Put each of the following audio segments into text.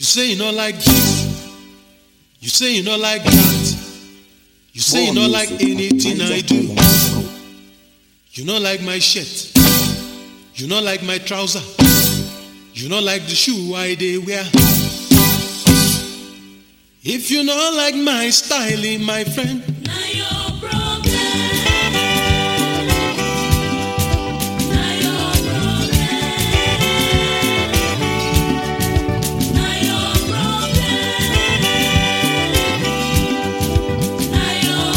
say you not like this. You say you not like that. You say you not like anything I do. You not like my shirt. You not like my trouser. You not like the shoe I they wear. If you not like my styling, my friend, Now your problem. Now your problem. Now your problem. Now your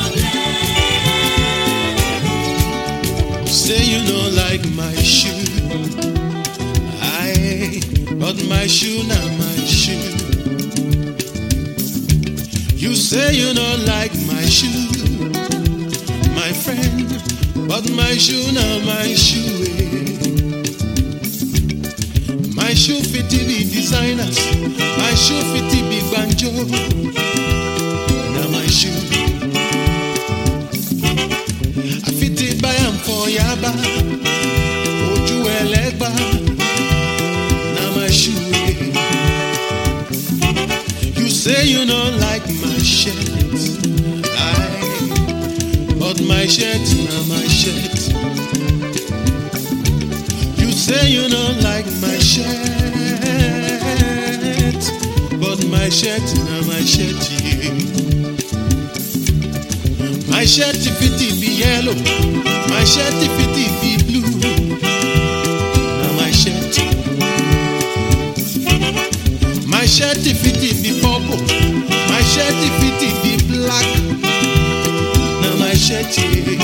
problem. say you not like my shoe. I, but my shoe not my shoe. You say you don't like my shoe, my friend, but my shoe not my shoe. eh. My shoe fit to be designers, my shoe fit to be banjo. Now my shoe, I fit to buy am for Yaba, Oju Elegba. Now my shoe. eh. You say you don't like my shirt. I, but my shirt, now my shirt. You say you don't like my shirt, but my shirt, now my shirt. Yeah. My shirt if it be yellow, my shirt if it be blue. Now my shirt. My shirt if it be purple, my shirt if it be black. Now my shirt, yeah.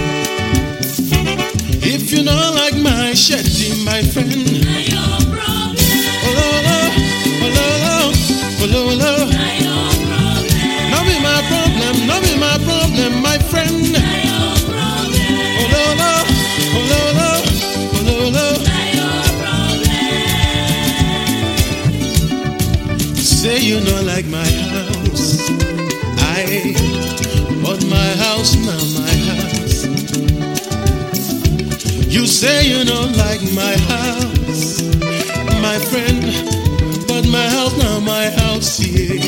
If you don't like my shirt, my friend, Now your problem. oh lo lo, oh lo lo, oh lo lo. Now your problem. No be my problem, no be my problem, my friend. Now your problem. Oh lo lo, oh lo lo, oh lo lo. Now your problem. Say you don't like my house. I bought my house, now my house. You say you don't like my house, my friend. But my house, now my house, yeah.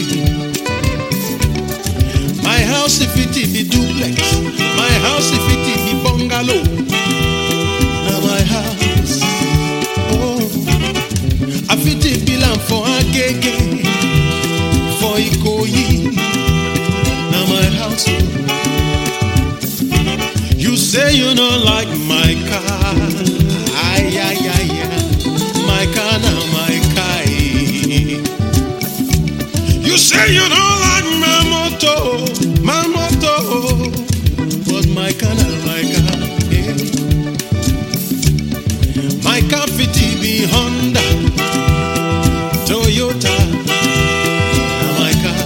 My house, if it be duplex. My house, if it be bungalow. Now my house, oh. I fit a bill for Agege, for Ikoyi. Now my house. You say you don't like my car. Ay, ay, ay, ay. My car now, my car. eh. You say you don't like my motor, my motor. But my car now, my car. eh. My car fit be Honda, Toyota. Now my car.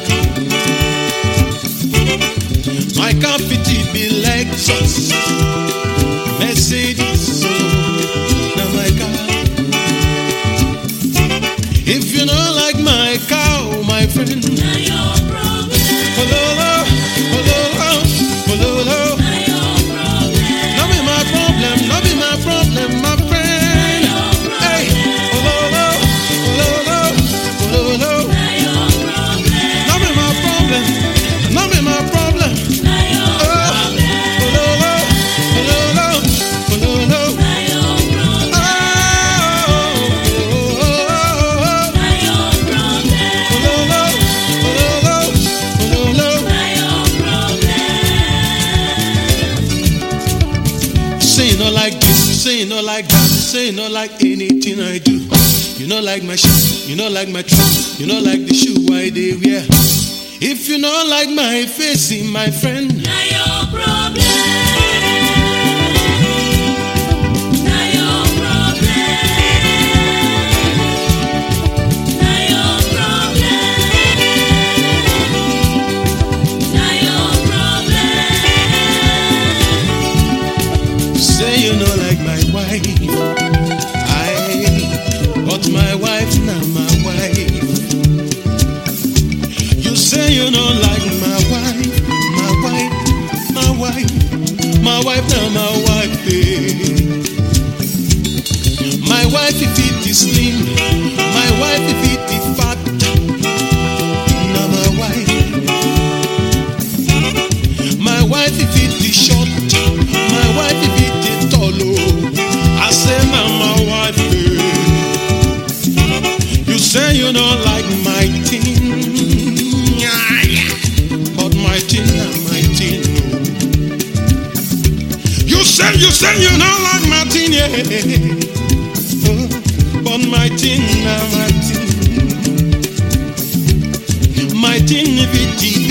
My car fit be Lexus, Mercedes. oh, Now my car. If you don't like my car, oh, my friend. Now your problem. Pololo, pololo, pololo. Now your problem. No be my problem, no be my problem, my friend. Hey, pololo, pololo, pololo. Now your problem. No be my problem, no be my problem. Now your Oh, pololo, pololo, pololo. Now your problem. Oh, oh, oh, oh. Now your problem. Pololo, pololo, pololo. Now your problem. Say you not like this, say you not like that, say you not like anything I do. You not like my shirt, you not like my trouser, you not like the shoe I they wear. If you not like my face, eh, my friend, Now your problem. Now your problem. Now your problem. Now your problem. say you not like my wife. I, but my wife now my wife. You say you don't like my wife, my wife, my wife, my wife now my wife. eh. My wife if it is slim, my wife if it is fat. say, you say you don't like Martin, yeah. Oh, but Martin, now Martin. Martin, if it is